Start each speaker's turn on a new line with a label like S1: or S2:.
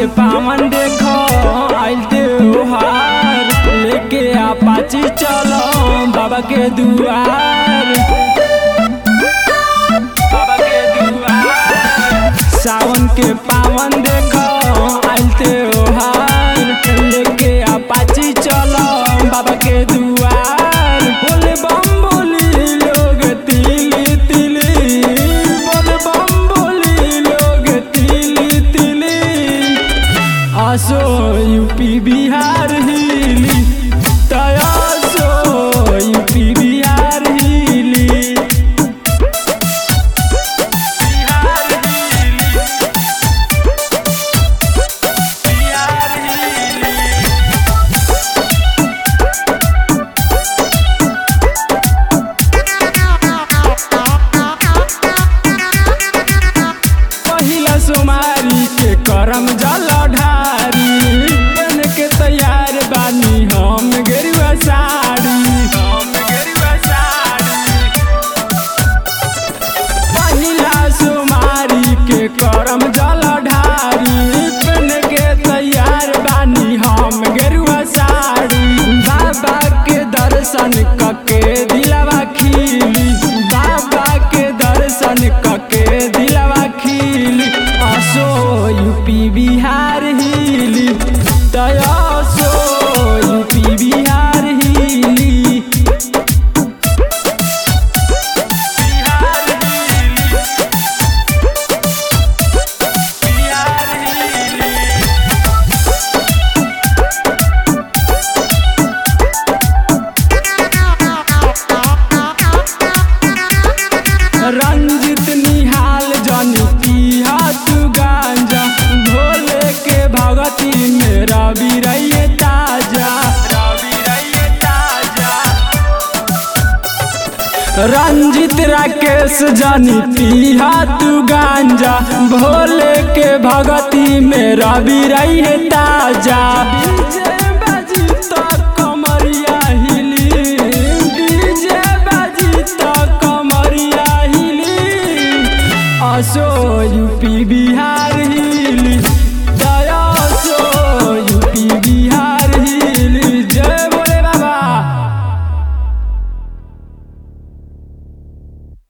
S1: पावन देखो आइल त्योहार लेके अपाची चलो बाबा के दुआर बाबा के दुआर सावन के पावन देखो आइल त्योहार लेके अपाची चलो बाबा के दुआर बोले बम बोली लोग तिली तिली बोले बम बोली लोग तिली तिली आसो यूपी बिहार हिली तयासो यूपी बिहार हिली बिहार हिली बिहार हिली पहिला सोमारी के करम जल ढारी बन के तैयार बानी हम गेरुआ साड़ी हम गेरुआ साड़ी पहिला सोमारी के करम जल ढारी बन के तैयार बानी हम गेरुआ साड़ी बाबा के दर्शन कके दिलवा खिली बाबा के दर्शन कके दिलवा खिली असो यूपी बिहार हिली तयसो यूपी बिहार हिली बिहार हिली बिहार हिली रंजित निहाल जनी पिया तू गांजा भोले के भगती में रवि रहिए ताजा रवि रहिए ताजा रंजित राकेश जानी पिया तू गांजा भोले के भगती में रवि रही ताजा